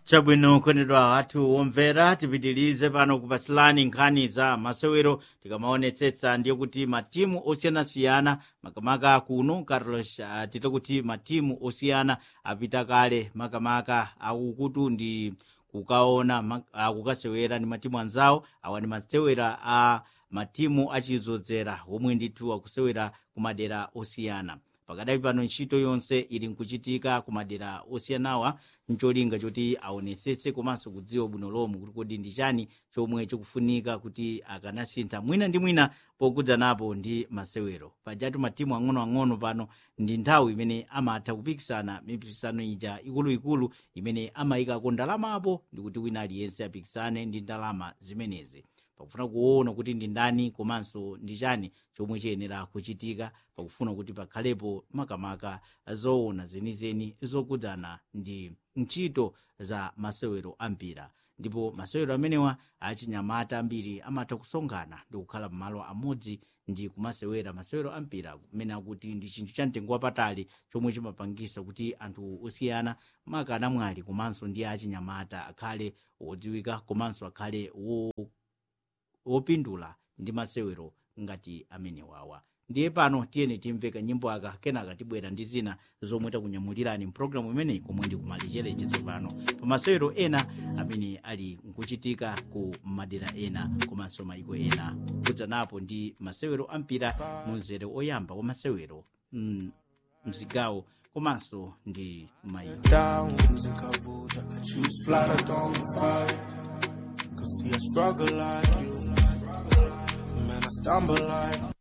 chabwino kwenedwa athu omvera tipitirize pano kupasilani nkhani za masewero tikamaonetsetsa ndiye kuti matimu osiyanasiyana makamaka kuno carlos uh, tite kuti matimu osiyana apita kale makamaka akukutu ndi kukaona ma- ah, kukasewera ndi matimu anzawo awa ndi masewera a matimu achizodzera omwe ndithu akusewera ku madera osiyana pakadali pano ntchito yonse ili nkuchitika ku madera osiyanawa ncholinga choti aonetsetse komanso kudziwa bwino lomwe kuti kodi ndi chani chomwe chikufunika kuti akanasintha mwina ndi mwina pokudzanapo ndi masewero pajatu matimu ang'onoang'ono pano ndi nthawi imene amatha kupikisana mipikisano ija ikuluikulu imene amayikako ndalamapo ndi kuti wina aliyense apikisane ndi ndalama zimenezi pakufuna kuona kuti ndi ndani komanso ndi chani chomwe chiyenera kuchitika pakufuna kuti pakhalepo makamaka zoona zenizeni zokudzana ndi ntchito za masewero ampira ndipo masewero amenewa achinyamata ambiri amatha kusonkhana ndi kukhala m'malo amodzi ndi kumasewera masewero ampira kumene akuti ndi chinthu cha mtengo wapatali chomwe chimapangisa kuti anthu osiyana makana mwali komanso ndi achinyamata akhale wodziwika komanso akhale wo wopindula ndi masewero ngati amenewawa ndiye pano tiyeni timveka nyimbo aka kenaka tibwera ndi zina zomwe takunyamulirani mpulogalamu imeneyi komwe ndi kumalichereche tsopano pa masewero ena amene ali nkuchitika ku madera ena komanso maiko ena kudzanapo ndi masewero ampira mu mzere oyamba wa masewero mm, mzigawo komanso ndi maiko down, zikavuta. I choose flight, I don't fight. Cause see, I struggle like you. Man, I stumble like